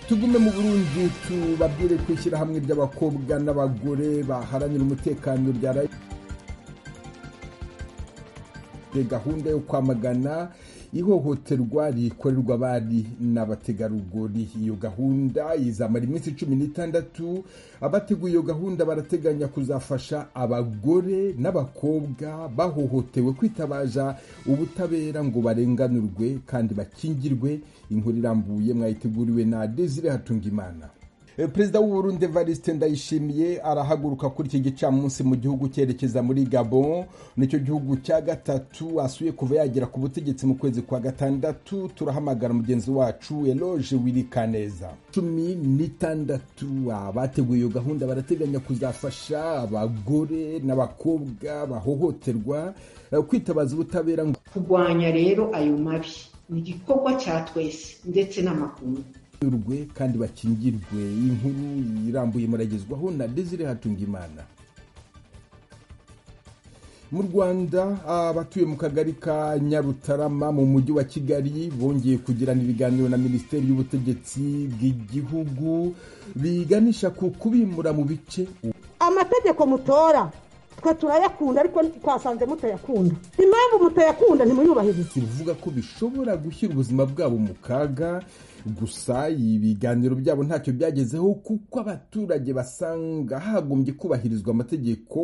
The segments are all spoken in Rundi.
tugume mu burundi tubabwire ko ishyirahamwe ry'abakobwa n'abagore baharanira umutekano rya gahunda yo kwamagana ihohoterwa rikorerwa abari n'abategarugori iyo gahunda izamara iminsi cumi n'itandatu abateguye iyo gahunda barateganya kuzafasha abagore n'abakobwa bahohotewe kwitabaza ubutabera ngo barenganurwe kandi bakingirwe inkuru irambuye mwayiteguriwe na desire hatungimana perezida w'uburundi evariste ndayishimiye arahaguruka kuri iki gicamunsi mu gihugu cyerekeza muri gabon nicyo gihugu cya gatatu asuye kuva yagera ku butegetsi mu kwezi kwa gatandatu turahamagara mugenzi wacu eloge wirikaneza cumi n'itandatu abateguye iyo gahunda barateganya kuzafasha abagore n'abakobwa bahohoterwa kwitabaza ubutabera ngo kurwanya rero ayo mabi ni igikorwa cya twese ndetse n'amakungu urwe kandi bakingirwe inkuru irambuye muragezwaho na desire hatungimana mu rwanda abatuye mu kagari ka nyarutarama mu mujyi wa kigali bongeye kugirana ibiganiro na minisiteri y'ubutegetsi bw'igihugu biganisha ku kubimura mu bice amategeko mutora twe turayakunda ariko twasanze mutayakunda impamvu mutayakunda ntimuyubahirize bivuga ko bishobora gushyira ubuzima bwabo mu kaga gusa ibiganiro byabo ntacyo byagezeho kuko abaturage basanga hagombye kubahirizwa amategeko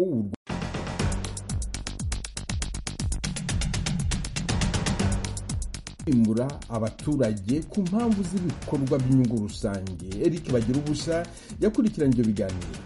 kwimura abaturage ku mpamvu z'ibikorwa by'inyungu rusange eric bagira ubusa yakurikiranye ibyo biganiro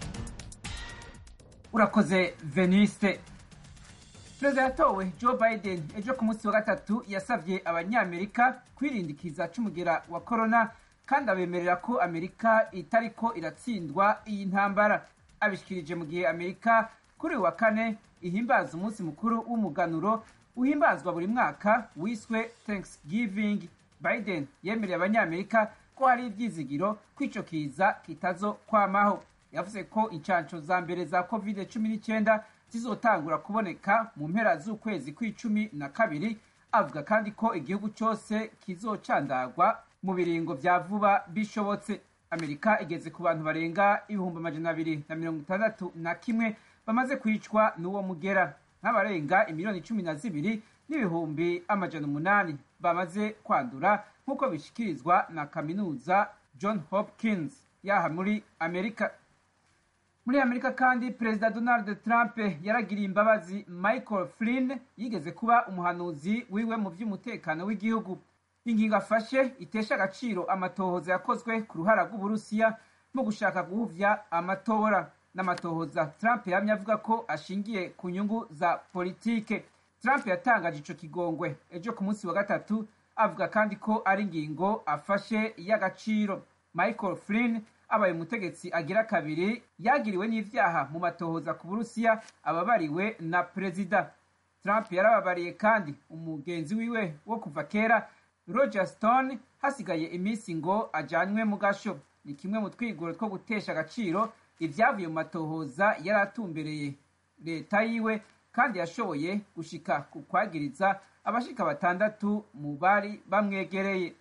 urakoze veniste perezida yatowe joe biden ejo ku munsi wa gatatu yasabye abanyamerika kwirindikiza c'umugera wa korona kandi abemerera ko amerika itariko iratsindwa iyi ntambara abishikirije mu gihe amerika kuri uyu wa kane ihimbaza umunsi mukuru w'umuganuro uhimbazwa buri mwaka wiswe thanksgiving biden yemereye abanyamerika ko hari ibyizigiro ko ico kiza kitazo kwamaho yavuze ko incanco za mbere za covid cumi n'icyenda zizotangura kuboneka mu mpera z'ukwezi kw'icumi na kabiri avuga kandi ko igihugu cyose kizocandagwa mu biringo vya vuba bishobotse amerika igeze ku bantu barenga ibihumbi amajana abiri na mirongo itandatu na kimwe bamaze kwicwa n'uwo mugera nk'abarenga imiliyoni cumi na zibiri n'ibihumbi amajana umunani bamaze kwandura nk'uko bishikirizwa na kaminuza john hopkins yaha muri amerika muri amerika kandi perezida donald trump yaragiriye imbabazi michael flynn yigeze kuba umuhanuzi wiwe mu by'umutekano w'igihugu ingingo afashe itesha agaciro amatohoza yakozwe ku ruhara rw'uburusiya mu gushaka guhuvya amatora n'amatohoza trump yamye avuga ko ashingiye ku nyungu za politike trump yatangaje ico kigongwe ejo ku munsi wa gatatu avuga kandi ko ari ingingo afashe y'agaciro michael flynn abaye umutegetsi agira kabiri yagiriwe n'ivyaha mu matohoza ku burusiya ababariwe na perezida trump yarababariye kandi umugenzi wiwe wo kuva kera roger stone hasigaye iminsi ngo ajanywe mu gasho ni kimwe mu twigoro two gutesha agaciro ivyavuye mu matohoza yari atumbereye leta yiwe kandi yashoboye gushika ku kwagiriza abashika batandatu mu bari bamwegereye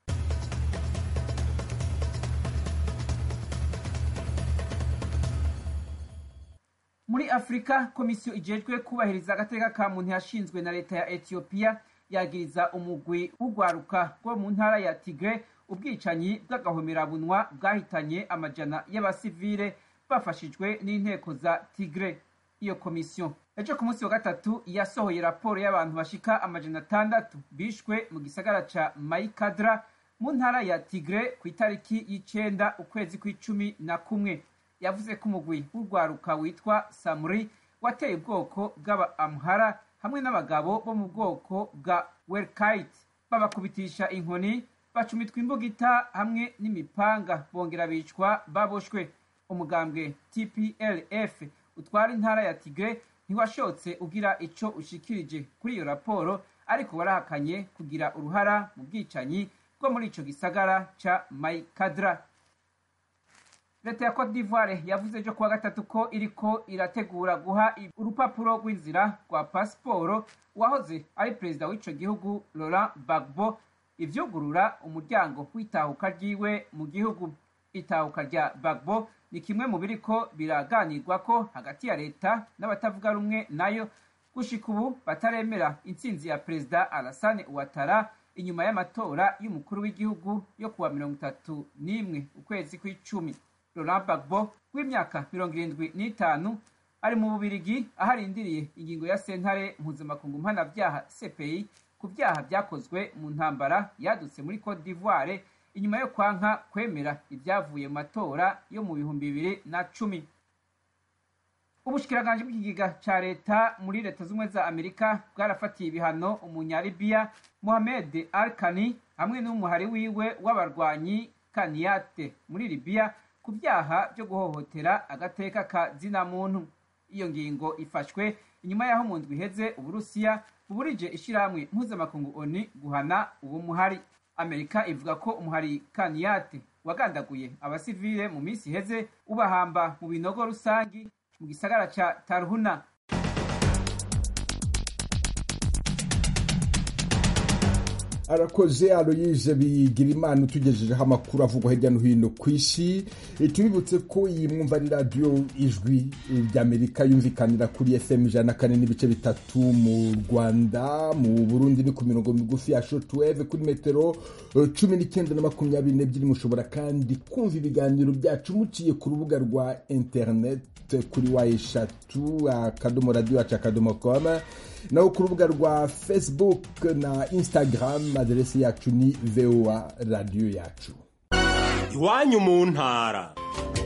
muri afurika komisiyo ijejwe kubahiriza agateka ka muntu yashinzwe na leta ya etiyopiya yagiriza umugwi w'urwaruka rwo mu ntara ya tigre ubwicanyi bw'agahomerabunwa bwahitanye amajana y'abasivile bafashijwe n'inteko za tigre iyo komisiyo ejo ku munsi wa gatatu yasohoye raporo y'abantu bashika amajana atandatu bishwe mu gisagara ca mayikadra mu ntara ya tigre ku itariki y'icenda ukwezi kw'icumi na kumwe yavuze ko umugwi w'urwaruka witwa samuri wateye ubwoko bw'aba amhara hamwe n'abagabo bo mu bwoko bwa welkite babakubitisha inkoni bacumitwa imbugita hamwe n'imipanga bongera bicwa baboshwe umugambwe tplf utwara intara ya tigre ntiwashotse ugira ico ushikirije kuri iyo raporo ariko warahakanye kugira uruhara mu bwicanyi bwo muri ico gisagara ca maikadra leta ya cote d'ivoire yavuze ejo kuwa gatatu ko iriko irategura guha urupapuro rw'inzira rwa pasiporo uwahoze ari perezida w'ico gihugu laurent gbagbo ivyugurura umuryango w'itahuka ryiwe mu gihugu itahuka rya bagbo ni kimwe mu biriko biraganirwako hagati ya leta n'abatavuga rumwe nayo gushika ubu bataremera intsinzi ya perezida alasane uwatara inyuma y'amatora y'umukuru w'igihugu yo kuwa mirongo itatu n'imwe ukwezi kw'icumi laurent bagbo w'imyaka mirongo irindwi n'itanu ari mu bubirigi aho arindiriye ingingo ya sentare mpuzamakungu mpanabyaha cpi ku byaha byakozwe mu ntambara yadutse muri cote d'ivoire inyuma yo kwanka kwemera ibyavuye mu matora yo mu bihumbi bibiri na cumi ubushikiranganje bw'ikigega ca leta muri leta z'ubumwe za amerika bwarafatiye ibihano umunyalibiya mohamed al kani hamwe n'umuhari wiwe w'abarwanyi kaniyate muri libiya ku byaha byo guhohotera agateka ka zina muntu iyo ngingo ifashwe inyuma y'aho mu ndwi iheze uburusiya buburije ishyirahamwe mpuzamakungu oni guhana uwo muhari amerika ivuga ko umuhari kaniyate wagandaguye abasivile mu minsi iheze ubahamba mu binogo rusangi mu gisagara ca tarhuna arakoze aloyize bigira imana utugejejeho amakuru avugwa hirya no hino ku isi tubibutse ko iyi mwumva ari radiyo ijwi ry'amerika yumvikanira kuri fm ijana na kane n'ibice bitatu mu rwanda mu burundi ni ku mirongo migufi ya shotweve kuri metero cumi n'icyenda na makumyabiri n'ebyiri mushobora kandi kumva ibiganiro byacu muciye ku rubuga rwa interineti kuri wa eshatu akadomo radiyo wacu akadomo koma naho ku rubuga rwa facebook na instagram aderesi yacu ni voa radiyo yacu iwanyu mu ntara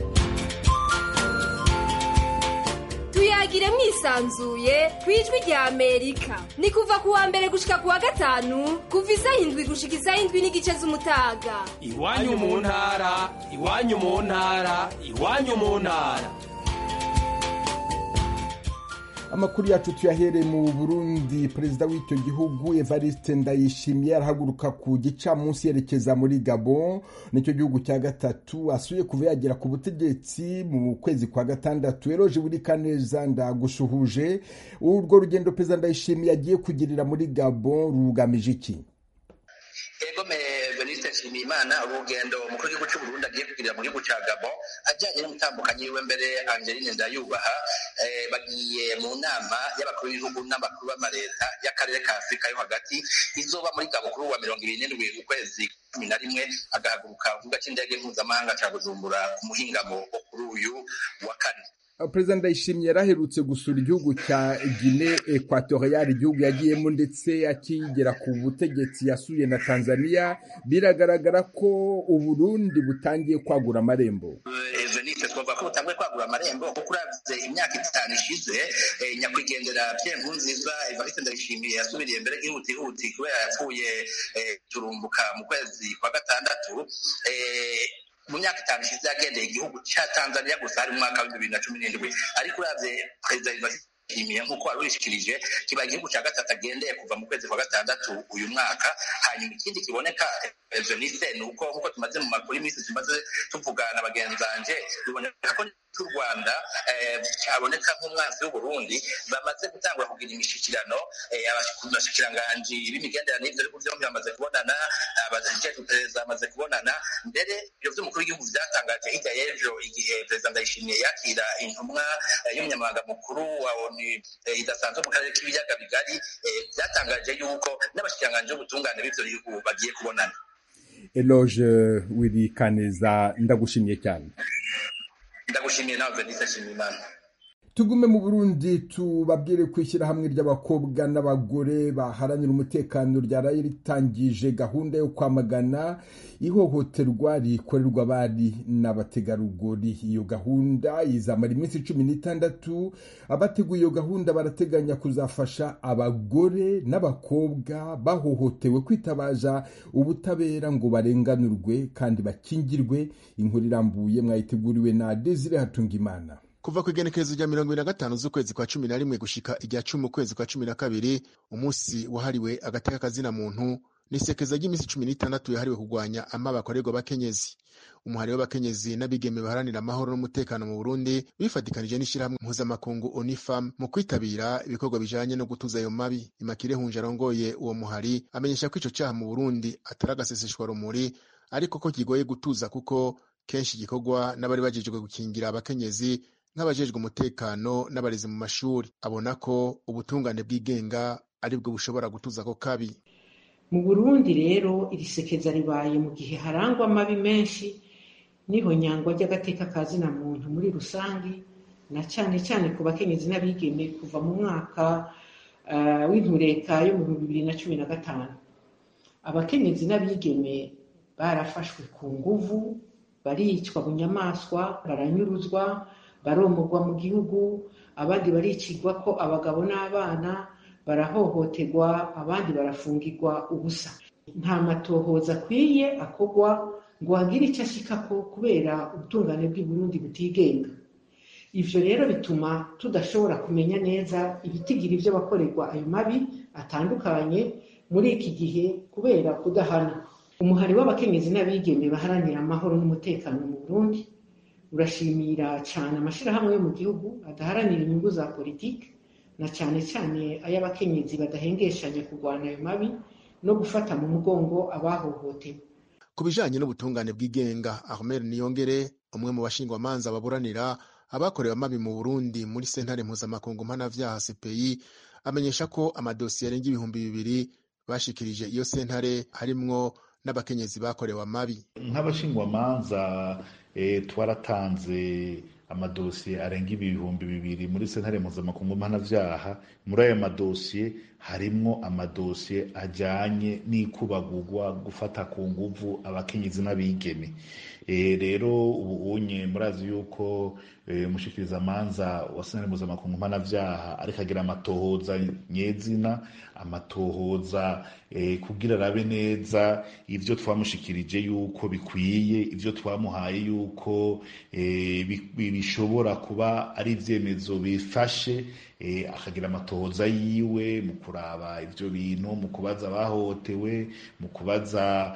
tuyagire mwisanzuye ku ijwi rya amerika ni kuva ku wa mbere gushika ku wa gatanu kuva isaha indwi gushika isaha indwi n'igice z'umutaga iwanyu mu ntara iwanyu mu ntara iwanyu mu ntara amakuru yacu tuyahereye mu burundi perezida w'icyo gihugu evariste ndayishimiye arahaguruka ku gicamunsi yerekeza muri gabon nicyo gihugu cya gatatu asuye kuva yagera ku butegetsi mu kwezi kwa gatandatu eroje buri kaneza ndagushuhuje urwo rugendo perezida ndayishimiye agiye kugirira muri gabon rugamije iki egome veniste nshimiyimana urugendo umukuru w'igihugu cy'u burundi agiye kugirira mu gihugu cya gabo ajyanye n'umutambukanyi wiwe mbere angeline ndayubaha bagiye mu nama y'abakuru b'ibihugu n'abakuru b'amaleta y'akarere ka afurika yo hagati izoba muri gabo kuri uwa mirongo ibiri n'indwi ukwezi cumi na rimwe agahaguruka ku kibuga cy'indege mpuzamahanga cya bujumbura ku muhingamo wo kuri uyu wa kane perezida ndayishimiye yaraherutse gusura igihugu cya gine ekwatoriyari igihugu yagiyemo ndetse akigera ku butegetsi yasuye na tanzania biragaragara ko uburundi butangiye kwagura amarembo veniste twavuga ko butangiye kwagura amarembo kuko uravye imyaka itanu ishize nyakwigendera pierre nkurunziza evariste ndayishimiye yasubiriye mbere ihutihuti kubera yapfuye turumbuka mu kwezi kwa gatandatu mu myaka itanu ishize yagendeye igihugu cya tanzania gusa hari mu mwaka wa bibiri na cumi n'indwi ariko uravye perezida yishimiye nk'uko wari wishikirije kiba igihugu cya gatatu agendeye kuva mu kwezi kwa gatandatu uyu mwaka hanyuma ikindi kiboneka venise ni uko nk'uko tumaze mu makuru iminsi tumaze tuvugana bagenzanje biboneka ko cy'u rwanda cyaboneka nk'umwanzi w'uburundi bamaze gutangura kugira imishikirano abashikiranganji b'imigenderanire ibyo bihugu byombi bamaze kubonana abajejwe perezida bamaze kubonana mbere ibyo by'umukuru w'igihugu byatangaje hirya y'ejo igihe perezida ndayishimiye yakira intumwa y'umunyamabanga mukuru wa onu idasanzwe mu karere k'ibiyaga bigari byatangaje yuko n'abashikiranganji b'ubutungane b'ibyo bihugu bagiye kubonana eloge wiri kaneza ndagushimiye cyane ndagushimiye nawe venise nshimiyimana tugume mu burundi tubabwire ku ishyirahamwe ry'abakobwa n'abagore baharanira umutekano ryaraye ritangije gahunda yo kwamagana ihohoterwa rikorerwa abari n'abategarugori iyo gahunda izamara iminsi cumi n'itandatu abateguye iyo gahunda barateganya kuzafasha abagore n'abakobwa bahohotewe kwitabaza ubutabera ngo barenganurwe kandi bakingirwe inkuru irambuye mwayiteguriwe na desire hatungimana kuva ku igenekerezo rya mirongo ibiri na gatanu z'ukwezi kwa cumi na rimwe gushika irya cumi ukwezi kwa cumi na kabiri umunsi wahariwe agateka kazina muntu ni isekeza ry'iminsi cumi n'itandatu yahariwe kurwanya amabi akorerwa abakenyezi umuhari w'abakenyezi n'abigeme baharanira amahoro n'umutekano mu burundi bifatikanije n'ishyirahamwe mpuzamakungu onifam mu kwitabira ibikorwa bijanye no gutuza ayo mabi imakire hunje arongoye uwo muhari amenyesha ko ico caha mu burundi atari agaseseshwa rumuri ariko ko kigoye gutuza kuko kenshi gikorwa n'abari bajejwe gukingira abakenyezi nk'abajejwe umutekano n'abarezi mu mashuri abona ko ubutungane bwigenga aribwo bushobora gutuza ako kabi mu burundi rero iri sekeza ribaye mu gihe harangwa amabi menshi niho nyangwa ry'agateka ka zina muntu muri rusange na cyane cyane ku bakenyezi n'abigeme kuva mu mwaka uh, w'intureka yo mu bihumbi bibiri na cumi na gatanu abakenyezi n'abigeme barafashwe ku nguvu baricwa bunyamaswa baranyuruzwa baromorwa mu gihugu abandi baricirwa ko abagabo n'abana barahohoterwa abandi barafungirwa ubusa nta matohoza akwiye akorwa ngo hagire icyo ashikako kubera ubutungane bw'i Burundi butigenga ivyo rero bituma tudashobora kumenya neza ibitigira ivyo bakorerwa ayo mabi atandukanye muri iki gihe kubera kudahana umuhari w'abakenyezi n'abigeme baharanira amahoro n'umutekano mu Burundi urashimira cyane amashirahamwe yo mu gihugu adaharanira inyungu za politiki na cyane cyane ay'abakenyezi badahengeshanya kurwana ayo mabi no gufata mu mugongo abahohotewe ku bijanye n'ubutungane bw'igenga Ahmed Niyongere umwe mu bashingwamanza baburanira abakorewe amabi mu Burundi muri sentare mpuzamakungu mpanavyaha CPI amenyesha ko amadosiye arenga ibihumbi bibiri bashikirije iyo sentare harimwo n'abakenyezi bakorewe amabi nk'abashingwamanza e, twaratanze amadosiye arenga ibihumbi bibiri muri sentare mpuzamakungu mpanavyaha muri ayo madosiye harimwo amadosiye ajanye n'ikubagurwa gufata ku nguvu abakenyezi n'abigeme e, rero ubu unye murazi yuko e, mushikirizamanza wa sentare mpuzamakungu mpanavyaha ariko agira amatohoza nyezina amatohoza e, kugira arabe neza ivyo twamushikirije yuko bikwiye ivyo twamuhaye yuko e, bishobora kuba ari ivyemezo bifashe e, akagira amatohoza yiwe mu kuraba ivyo bintu mu kubaza abahohotewe mu kubaza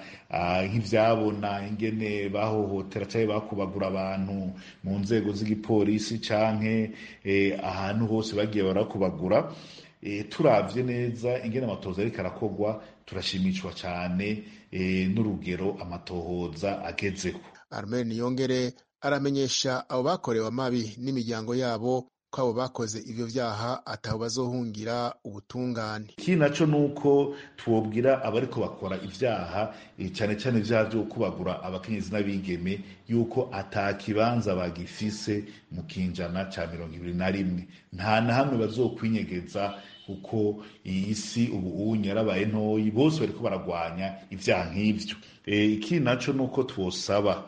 nk'ivyabona ingene bahohotera canke bakubagura abantu mu nzego z'igipolisi canke e, ahantu hose bagiye barakubagura e, turavye neza ingene amatohoza ariko arakorwa turashimishwa cane e, n'urugero amatohoza agezeho Armel Niyongere aramenyesha abo bakorewe amabi n'imiryango yabo ko abo bakoze ivyo vyaha atabo bazohungira ubutungane ikindi naco nuko twobwira abariko bakora ivyaha cane cane ivyaha vyo kubagura abakenyezi n'abigeme yuko ata kibanza bagifise mu kinjana ca mirongo ibiri na rimwe nta na hamwe bazokwinyegeza kuko iyi si ubu unye yarabaye ntoyi bose bariko baragwanya ivyaha nk'ivyo ikindi naco nuko twosaba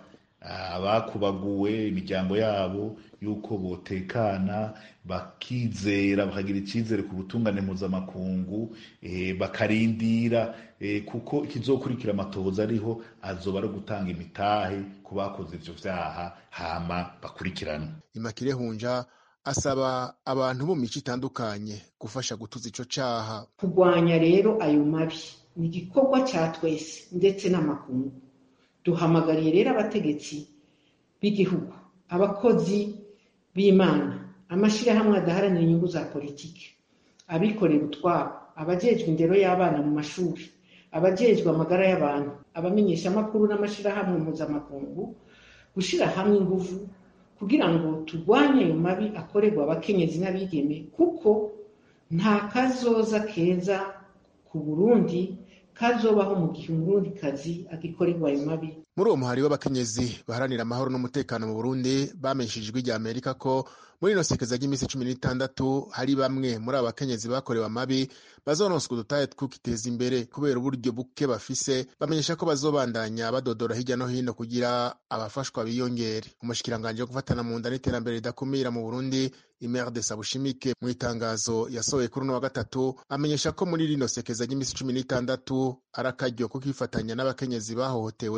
abakubaguwe imiryango yabo yuko botekana bakizera bakagira icyizere ku butungane mpuzamakungu bakarindira kuko ikizokurikira amatohoza ariho azoba ari gutanga imitahe ku bakoze ivyo vyaha hama bakurikirana imakire hunja asaba abantu bo mu mico itandukanye gufasha gutuza ico caha kurwanya rero ayo mabi ni igikorwa ca twese ndetse n'amakungu duhamagariye rero abategetsi b'igihugu abakozi b'imana amashyirahamwe adaharanira inyungu za politiki abikorera utwabo abajejwe indero y'abana mu mashuri abajejwe amagara y'abantu abamenyeshamakuru n'amashyirahamwe mpuzamakungu gushyira hamwe ingufu kugira ngo turwanye ayo mabi akorerwa abakenyezi n'abigeme kuko nta kazoza keza ku burundi kazobaho mu gihe umurundikazi agikorerwa ayo mabi muri uwo muhari w'abakenyezi baharanira amahoro n'umutekano mu burundi bamenyesheje ijwi rya amerika ko muri ino sekeza ry'iminsi cumi n'itandatu hari bamwe muri abo bakenyezi bakorewe amabi bazononswa udutahe twukiteza imbere kubera uburyo buke bafise bamenyesha ko bazobandanya badodora hirya no hino kugira abafashwa biyongere umushikiranganje wo gufatana mu nda n'iterambere ridakumira mu burundi imer de sabushimike mu itangazo yasohoye kuri uno wa gatatu amenyesha ko muri rino sekeza ry'iminsi cumi n'itandatu ari akaryo ko kwifatanya n'abakenyezi bahohotewe bigatuma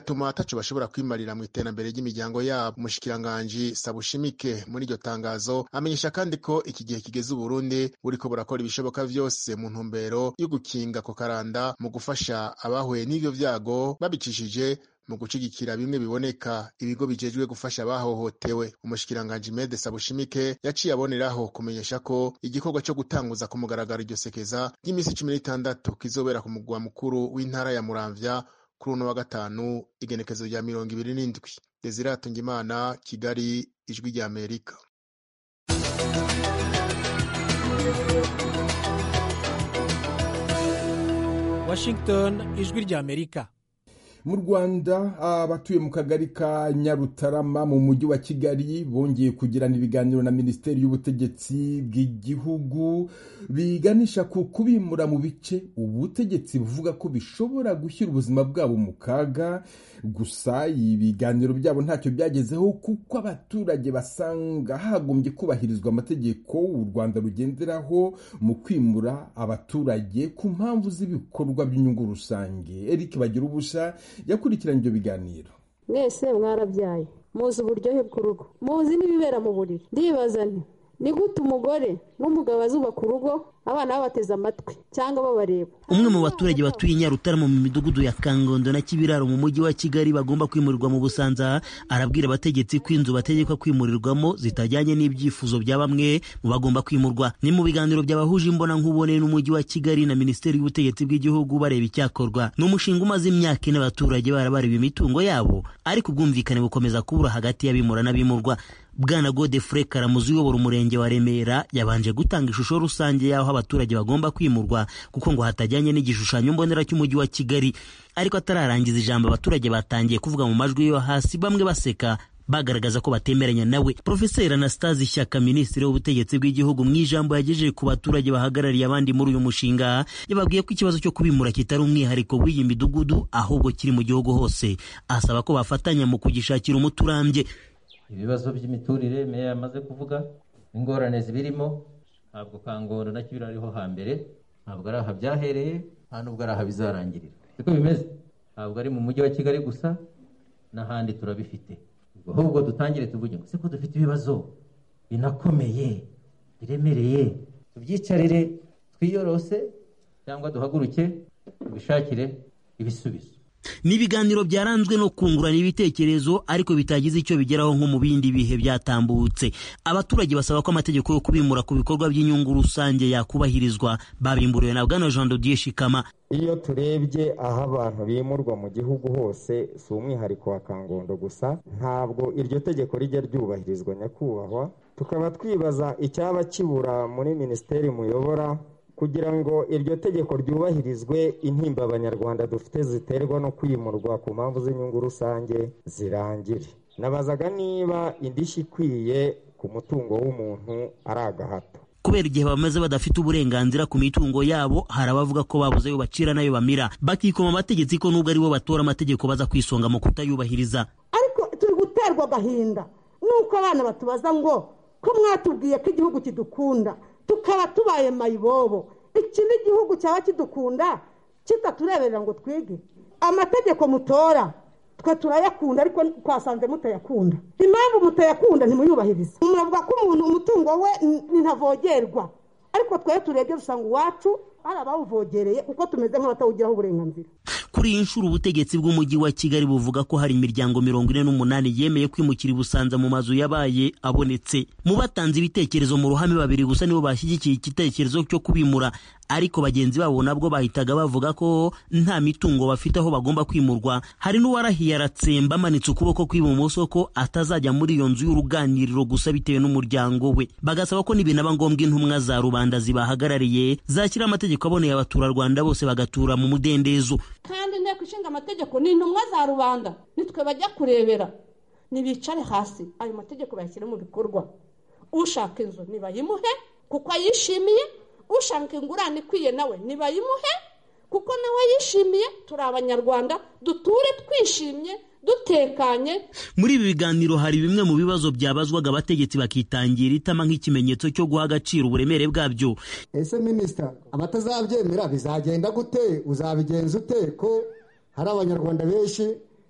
bigatuma ataco bashobora kwimarira mu iterambere ry'imiryango yabo umushikiranganji sabushimike muri iryo tangazo amenyesha kandi ko iki gihe kigeze uburundi buriko burakora ibishoboka vyose mu ntumbero yo gukinga ko karanda mu gufasha abahuye n'ivyo vyago babicishije mu gushigikira bimwe biboneka ibigo bijejwe gufasha abahohotewe umushikiranganji mede sabushimike yaciye aboneraho kumenyesha ko igikorwa co gutanguza ku mugaragaro iryo sekeza ry'iminsi cumi n'itandatu kizobera ku mugwa mukuru w'intara ya muramvya kuri uno wa gatanu igenekezo rya mirongo ibiri n'indwi desire imana kigali ijwi rya amerika washington ijwi rya amerika mu rwanda abatuye mu kagari ka nyarutarama mu mujyi wa kigali bongeye kugirana ibiganiro na minisiteri y'ubutegetsi bw'igihugu biganisha ku kubimura mu bice ubutegetsi buvuga ko bishobora gushyira ubuzima bwabo mu kaga gusa ibiganiro byabo ntacyo byagezeho kuko abaturage basanga hagombye kubahirizwa amategeko u rwanda rugenderaho mu kwimura abaturage ku mpamvu z'ibikorwa by'inyungu rusange eric bagira ubusa yakurikiranye ibyo biganiro mwese mwarabyaye muzi uburyohe bw'urugo muzi n'ibibera mu buriri ndibaza nti ni gute umugore n'umugabo bazubaka urugo abana babateze amatwi cyangwa babareba umwe mu baturage batuye i nyarutarama mu midugudu ya kangondo na kibiraro mu mujyi wa kigali bagomba kwimurirwa mu busanza arabwira abategetsi ko inzu bategekwa kwimurirwamo zitajyanye n'ibyifuzo bya bamwe mu bagomba kwimurwa ni mu biganiro byabahuje imbona nkubone n'umujyi wa kigali na minisiteri y'ubutegetsi bw'igihugu bareba icyakorwa ni umushinga umaze imyaka ine abaturage barabareba imitungo yabo ariko ubwumvikane bukomeza kubura hagati y'abimura n'abimurwa bwana godefure karamuzi uyobora umurenge wa remera yabanje gutanga ishusho rusange y'aho abaturage bagomba kwimurwa kuko ngo hatajyanye n'igishushanyo mbonera cy'umujyi wa kigali ariko atararangiza ijambo abaturage batangiye kuvuga mu majwi yo hasi bamwe baseka bagaragaza ko batemeranya nawe profeseri anastase ishyaka minisitiri w'ubutegetsi bw'igihugu mu ijambo yagejeje ku baturage bahagarariye abandi muri uyu mushinga yababwiye ko ikibazo cyo kubimura kitari umwihariko w'iyi midugudu ahubwo kiri mu gihugu hose asaba ko bafatanya mu kugishakira umuti urambye ibibazo by'imiturire meya yamaze kuvuga ingorane zibirimo ntabwo kangondo na kibira ariho hambere ntabwo ari aha byahereye nta nubwo ari aha bizarangirira siko bimeze ntabwo ari mu mujyi wa kigali gusa n'ahandi turabifite ahubwo dutangire tuvuge ngo siko dufite ibibazo binakomeye biremereye tubyicarire twiyorose cyangwa duhaguruke tubishakire ibisubizo ni ibiganiro byaranzwe no kungurana ibitekerezo ariko bitagize icyo bigeraho nko mu bindi bihe byatambutse abaturage basaba ko amategeko yo kubimura ku bikorwa by'inyungu rusange yakubahirizwa babimburiwe na bwana jean dodier shikama iyo turebye aho abantu bimurwa mu gihugu hose si umwihariko wa kangondo gusa ntabwo iryo tegeko rijya ryubahirizwa nyakubahwa tukaba twibaza icyaba kibura muri minisiteri muyobora kugira ngo iryo tegeko ryubahirizwe intimba abanyarwanda dufite ziterwa no kwimurwa ku mpamvu z'inyungu rusange zirangire nabazaga niba indishyi ikwiye ku mutungo w'umuntu ari agahato kubera igihe bamaze badafite uburenganzira ku mitungo yabo hari abavuga ko babuze ayo bacira n'ayo bamira bakikoma amategeko ko nubwo ari bo batora amategeko baza kwisonga mu kutayubahiriza ariko turi guterwa agahinda nuko abana batubaza ngo ko mwatubwiye ko igihugu kidukunda tukaba tubaye mayibobo iki ni igihugu cyaba kidukunda kitatureberera ngo twige amategeko mutora twe turayakunda ariko twasanze mutayakunda impamvu mutayakunda ntimuyubahirize muravuga ko umuntu umutungo we ntavogerwa ariko twe turebye dusanga uwacu hari abawuvogereye kuko tumeze nk'abatawugiraho uburenganzira kuri iyi nshuro ubutegetsi bw'umujyi wa kigali buvuga ko hari imiryango mirongo ine n'umunani yemeye kwimukira i busanza mu mazu yabaye abonetse mu batanze ibitekerezo mu ruhame babiri gusa nibo bashyigikiye igitekerezo cyo kubimura ariko bagenzi babo nabwo bahitaga bavuga ko nta mitungo bafite aho bagomba kwimurwa hari n'uwarahiye aratsemba amanitse ukuboko kw'ibumoso ko atazajya muri iyo nzu y'uruganiriro gusa bitewe n'umuryango we bagasaba ko nibinaba ngombwa intumwa za rubanda zibahagarariye zakira amategeko aboneye abaturarwanda bose bagatura mu mudendezo kandi inteko ishinga amategeko ni intumwa za rubanda nitwe bajya kurebera ntibicare hasi ayo mategeko bayashyire mu bikorwa ushaka inzu ntibayimuhe kuko ayishimiye ushaka ingurane ikwiye nawe ntibayimuhe kuko nawe yishimiye turi abanyarwanda duture twishimye dutekanye muri ibi biganiro hari bimwe mu bibazo byabazwaga abategetsi bakitangira itama nk'ikimenyetso cyo guha agaciro uburemere bwabyo ese minisita abatazabyemera bizagenda gute uzabigenza ute ko hari abanyarwanda benshi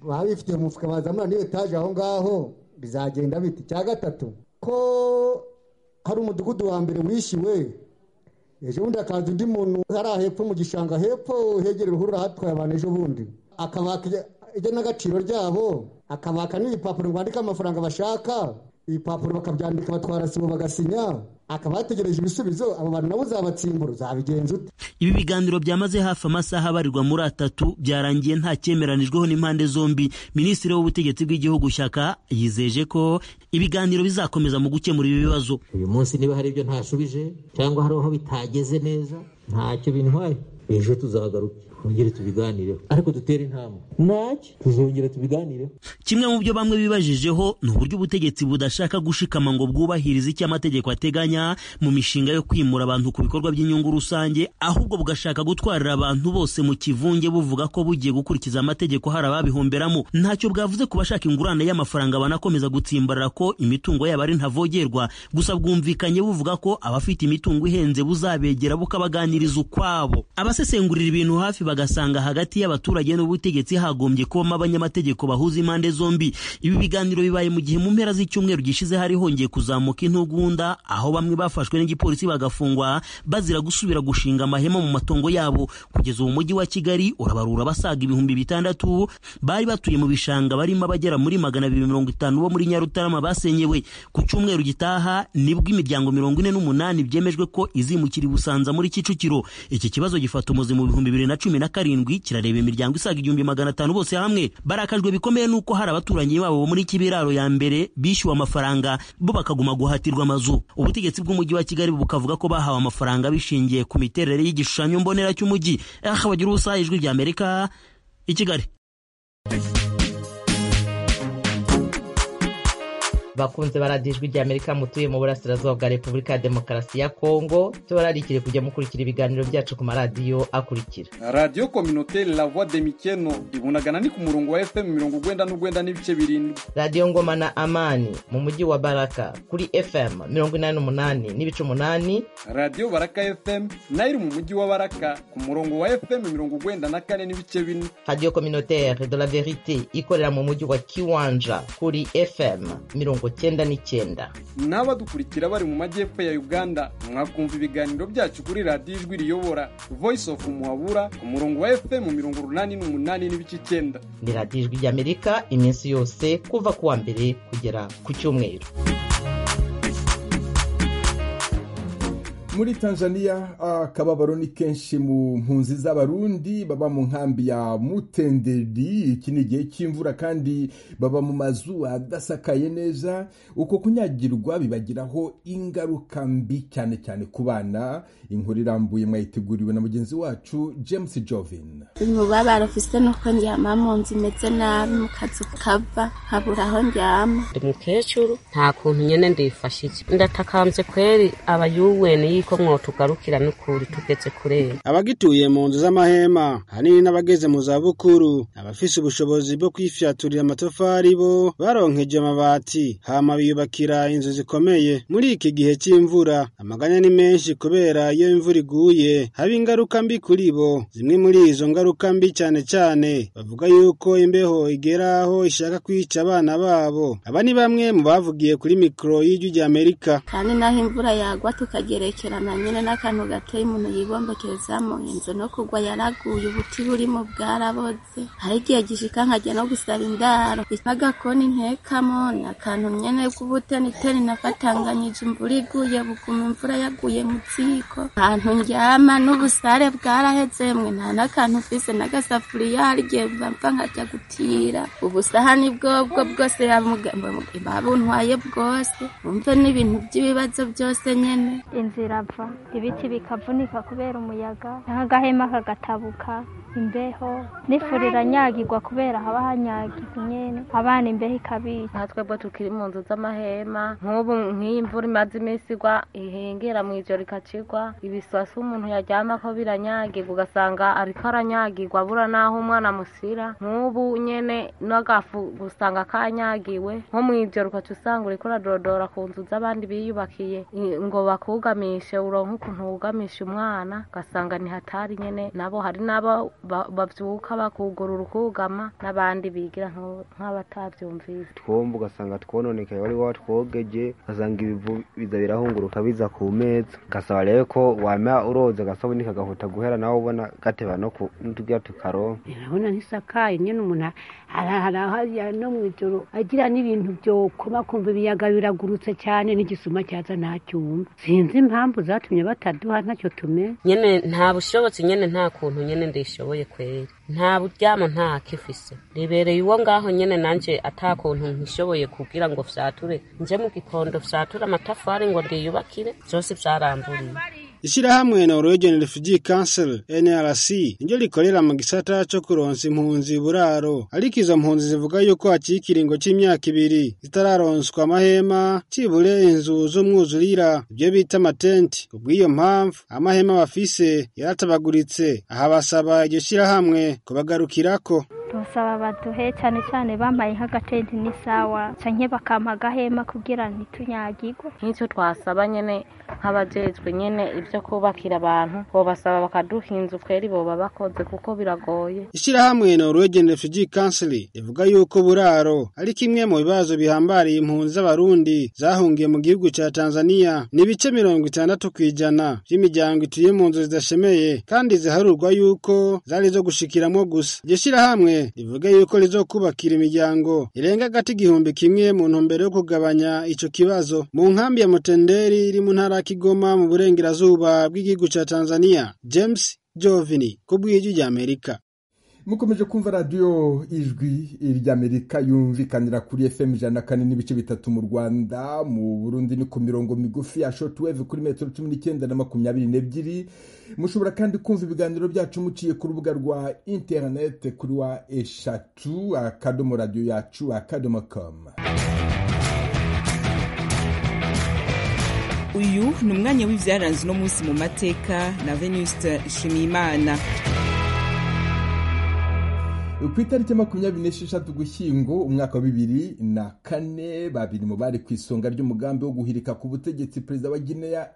baba bifitiye mu mufuka bazamura n'iyo etaje aho ngaho bizagenda biti icya gatatu ko hari umudugudu wa mbere wishyuwe ejo bundi hakaza undi muntu hariya hepfo mu gishanga hepfo hegera uruhurura hatwaye abantu ejo bundi akabaka igenagaciro ryabo akabaka n'ibipapuro rwandika amafaranga bashaka ibipapuro bakabyandika batwara sibo bagasinya akaba yategereje ibisubizo abo bantu nabo uzabatsimbura uzabigenza ute ibi biganiro byamaze hafi amasaha abarirwa muri atatu byarangiye nta cyemeranijweho n'impande zombi minisitiri w'ubutegetsi bw'igihugu shyaka yizeje ko ibiganiro bizakomeza mu gukemura ibi bibazo uyu munsi niba hari ibyo ntashubije cyangwa hari aho bitageze neza ntacyo bintwaye ejo tuzagaruke twongere tubiganireho ariko dutere intambwe ntacyo tuzongera tubiganireho kimwe mu byo bamwe bibajijeho ni uburyo ubutegetsi budashaka gushikama ngo bwubahirize icyo amategeko ateganya mu mishinga yo kwimura abantu ku bikorwa by'inyungu rusange ahubwo bugashaka gutwarira abantu bose mu kivunge buvuga ko bugiye gukurikiza amategeko hari ababihomberamo ntacyo bwavuze ku bashaka ingurane y'amafaranga banakomeza gutsimbarara ko imitungo yabo ari ntavogerwa gusa bwumvikanye buvuga ko abafite imitungo ihenze buzabegera bukabaganiriza ukwabo abasesengurira ibintu hafi bagasanga hagati y'abaturage n'ubutegetsi hagombye kubamo abanyamategeko bahuza impande zombi ibi biganiro bibaye mu gihe mu mpera z'icyumweru gishize hari hongeye kuzamuka intugunda aho bamwe bafashwe n'igipolisi bagafungwa bazira gusubira gushinga amahema mu matongo yabo kugeza ubu mujyi wa kigali urabarura abasaga ibihumbi bitandatu bari batuye mu bishanga barimo abagera muri magana abiri mirongo itanu bo muri nyarutarama basenyewe ku cyumweru gitaha nibwo imiryango mirongo ine n'umunani byemejwe ko izimukira i busanza muri kicukiro iki kibazo gifata umuzi mu bihumbi bibiri na cumi na karindwi kirareba imiryango isaga igihumbi magana atanu bose hamwe barakajwe bikomeye n'uko hari abaturanyi babo bo muri kibiraro ya mbere bishyuwe amafaranga bo bakaguma guhatirwa amazu ubutegetsi bw'umujyi wa kigali bukavuga ko bahawe amafaranga bishingiye ku miterere y'igishushanyo mbonera cy'umujyi aha bagira ubusa ijwi rya amerika i kigali bakunze baradijwe rya amerika mutuye mu burasirazuba bwa repubulika ya demokarasi ya kongo tubararikire kujya mukurikira ibiganiro byacu ku maradiyo akurikira radiyo kominoteri la voix de mikeno ibunagana ni ku murongo wa fm mirongo ugwenda n'ugwenda n'ibice birindwi radiyo ngoma na amani mu mujyi wa baraka kuri fm mirongo inani n'umunani n'ibice umunani radiyo baraka fm nayo iri mu mujyi wa baraka ku murongo wa fm mirongo ugwenda na kane n'ibice bine radiyo kominoteri de la verite ikorera mu mujyi wa kiwanja kuri fm mirongo cyenda n'icyenda n'abadukurikira bari mu majyepfo ya uganda mwakumva ibiganiro byacu kuri radiyo ijwi riyobora voice of muhabura ku murongo wa fm mirongo urunani n'umunani n'ibice icyenda ni radiyo ijwi ry'amerika iminsi yose kuva ku wa mbere kugera ku cyumweru muri tanzania akababaro ni kenshi mu mpunzi z'abarundi baba mu nkambi ya mutenderi iki ni igihe cy'imvura kandi baba mu mazu adasakaye neza uko kunyagirwa bibagiraho ingaruka mbi cyane cyane ku bana inkuru irambuye mwayiteguriwe na mugenzi wacu james jovin umubabaro ufise nuko ndyama mu nzu imeze nabi mu kazu kava nkabura aho ndyama ndi mukecuru nta kuntu nyene ndifashije ndatakambye kweri abayuweni yuko mwotugarukira n'ukuri tugeze kurera abagituye mu nzu z'amahema hanini n'abageze mu zabukuru abafise ubushobozi bwo kwifyaturira amatafari bo baronkeje amabati hama biyubakira inzu zikomeye muri iki gihe cy'imvura amaganya ni menshi kubera iyo imvura iguye haba ingaruka mbi kuri bo zimwe muri izo ngaruka mbi cyane cyane bavuga yuko imbeho igera aho ishaka kwica abana babo aba ni bamwe mu bavugiye kuri mikoro y'ijwi ry'amerika kandi naho imvura yagwa tukagerekerana nyine n'akantu gateye umuntu yibombekerezamo inzu no kugwa yaraguye ubuti burimo bwaraboze hari igihe gishika nkajya no gusaba indaro n'agakoni ntekamo ni akantu nyene k'ubuteniteni nafatanganyije imvura iguye buguma imvura yaguye mu ziko ahantu ndyama n'ubusare bwaraheze mwe nta n'akantu mfise n'agasafuriya harya bapfa nkajya gutira ubusahani bwobwo bwose babuntwaye bwose wumve n'ibintu by'ibibazo byose nyene inzira ava ibiti bikavunika kubera umuyaga nk'agahema kagatabuka imbeho n'ifuri iranyagirwa kubera haba hanyagirwa nyene abana imbeho ikabica nka twebwe tukiri mu nzu z'amahema nk'ubu nk'iyi mvura imaze iminsi igwa ihengera mu ijoro ikacigwa ibiswasi umuntu yaryamako biranyagirwa ugasanga ariko aranyagirwa abura n'aho umwana amusira nk'ubu nyene n'agafu gusanga kanyagiwe nko mu ijoro ukaca usanga uriko uradodora ku nzu z'abandi biyubakiye ngo bakugamishe uronke ukuntu wugamisha umwana ugasanga ni hatari nyene nabo hari n'abo bavyuka bakugurura ukugama n'abandi bigira nk'abatavyumvise twomba ugasanga twononekaye wari watwogeje ugasanga ibivu biza birahunguruka biza ku meza gasaba rero ko wama uroza agasabuni kagahuta guhera nawe ubona gateba no tugira tukaronka urabona ntisakaye nyene umuntu harahariya no mw'ijoro agira n'ibintu vyokoma kumva ibiyaga biragurutse cyane n'igisuma cyaza ntacyumva sinzi impamvu zatumye bataduha ntacyo tumenye nyene nta bushobotsi nyene nta kuntu nyene ndishoboye kweri nta buryamo nta kifise ribereye uwo ngaho nyene nanje ata kuntu nkishoboye kugira ngo vyature nje mu gikondo vyature amatafari ngo ndiyubakire vyose vyaramburiye ishirahamwe Norwegian Refugee Council NRC niryo rikorera mu gisata co kuronsa impunzi buraro ariko izo mpunzi zivuga yuko hakiri ikiringo c'imyaka ibiri zitararonswa amahema cibure inzu z'umwuzurira ibyo bita amatenti kubw'iyo mpamvu amahema bafise yaratabaguritse aha basaba iryo shirahamwe kubagarukirako tubasaba baduhe cyane cyane bambaye nk'agatenti n'isawa canke bakampa agahema kugira ntitunyagirwe nk'icyo twasaba nyene nk'abajejwe nyene ibyo kubakira abantu bobasaba bakaduha inzu kweri boba bakoze kuko biragoye ishirahamwe Norwegian Refugee Council ivuga yuko buraro ari kimwe mu bibazo bihambariye impunzi z'abarundi zahungiye mu gihugu ca Tanzania ni ibice mirongo itandatu kw'ijana vy'imiryango ituye mu nzu zidashemeye kandi ziharurwa yuko zari zo gushikiramwo gusa iryo shirahamwe rivuga yuko rizokubakira imiryango irenga agati igihumbi kimwe mu ntumbero yo kugabanya ico kibazo mu nkambi ya Mutenderi iri mu ntara ya Kigoma mu burengerazuba bw'igihugu ca Tanzania James Jovini kubw'ijwi rya Amerika mukomeje kumva radiyo ijwi ry'amerika yumvikanira kuri fm ijana na kane n'ibice bitatu mu rwanda mu burundi ni ku mirongo migufi ya shotweve kuri metero cumi n'icyenda na makumyabiri n'ebyiri mushobora kandi kumva ibiganiro byacu muciye ku rubuga rwa interinete kuri wa eshatu akadomo radiyo yacu akadomo komu uyu ni umwanya w'ibyaranze uno munsi mu mateka na venuste nshimiyimana ku itariki makumyabiri n'esheshatu gushyingo umwaka wa bibiri na kane babiri mu bari ku isonga ry'umugambi wo guhirika ku butegetsi perezida wa guinea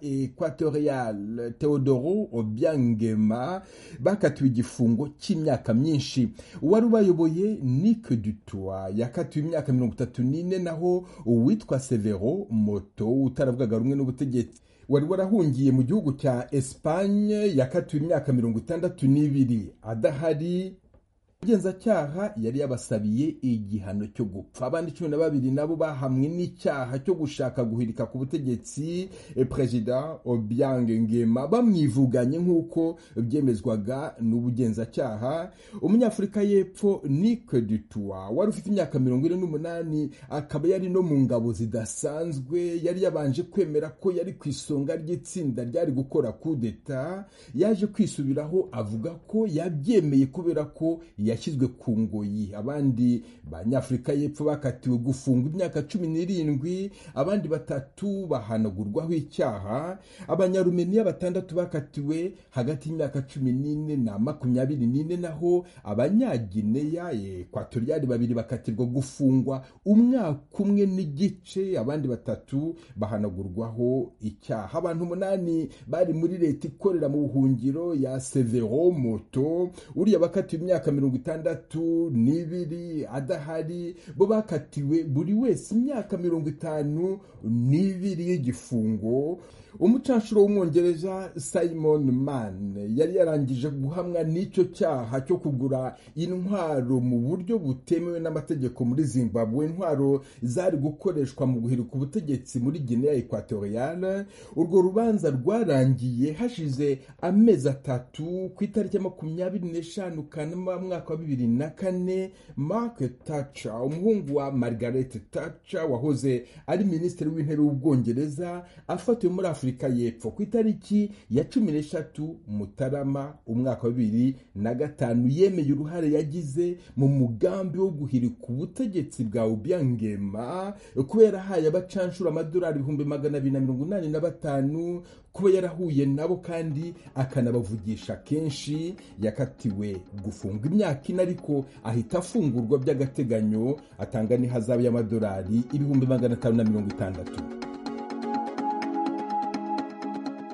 equatorial teodoro obiangema bakatiwe igifungo cy'imyaka myinshi uwari ubayoboye nick dutoit yakatiwe imyaka mirongo itatu n'ine naho uwitwa severo moto utaravugaga rumwe n'ubutegetsi wari warahungiye mu gihugu cya esipanye yakatiwe imyaka mirongo itandatu n'ibiri adahari umugenzacyaha yari yabasabiye igihano cyo gupfa abandi cumi na babiri nabo bahamwe n'icyaha cyo gushaka guhirika ku butegetsi perezida obiang ngema bamwivuganye nk'uko byemezwaga n'ubugenzacyaha umunyafurika y'epfo nick dutoit wari ufite imyaka mirongo ine n'umunani akaba yari no mu ngabo zidasanzwe yari yabanje kwemera ko yari ku isonga ry'itsinda ryari gukora kudeta yaje kwisubiraho avuga ko yabyemeye kubera ko yashyizwe ku ngoyi abandi banyafurika y'epfo bakatiwe gufungwa imyaka cumi n'irindwi abandi batatu bahanagurwaho icyaha abanyarumeniya batandatu bakatiwe hagati y'imyaka cumi n'ine na makumyabiri n'ine naho abanyagineya ekwatoriyari babiri bakatirwa gufungwa umwaka umwe n'igice abandi batatu bahanagurwaho icyaha abantu umunani bari muri leta ikorera mu buhungiro ya severo moto uriya bakatiwe imyaka mirongo itandatu n'ibiri adahari bo bakatiwe buri wese imyaka mirongo itanu n'ibiri y'igifungo umucanshuro w'umwongereza simon man yari yarangije guhamwa n'icyo cyaha cyo kugura intwaro mu buryo butemewe n'amategeko muri zimbabwe intwaro zari gukoreshwa mu guhirika ubutegetsi muri guinea equatoriale urwo rubanza rwarangiye hashize amezi atatu ku itariki ya makumyabiri n'eshanu kanama mwaka wa bibiri na kane mark thatcher umuhungu wa margaret thatcher wahoze ari minisitiri w'intebe w'ubwongereza afatiwe muri afurika y'epfo ku itariki ya cumi n'eshatu mutarama umwaka wa bibiri na gatanu yemeye uruhare yagize mu mugambi wo guhirika ubutegetsi bwa ubyangema kubera ahaye abacanshura amadolari ibihumbi magana abiri na mirongo inani na batanu kuba yarahuye nabo kandi akanabavugisha kenshi yakatiwe gufungwa imyaka ine ariko ahita afungurwa by'agateganyo atanga n'ihazabu y'amadolari ibihumbi magana atanu na mirongo itandatu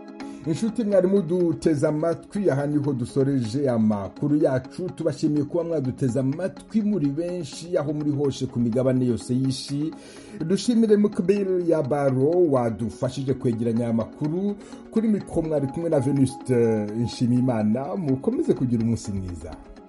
inshuti mwarimu duteze amatwi aha niho dusoreje amakuru yacu tubashimiye kuba mwaduteze amatwi muri benshi aho muri hose ku migabane yose y'ishi dushimire mukbir ya baro wadufashije kwegeranya aya makuru kuri mikoro mwari kumwe na venuste nshimiyimana mukomeze kugira umunsi mwiza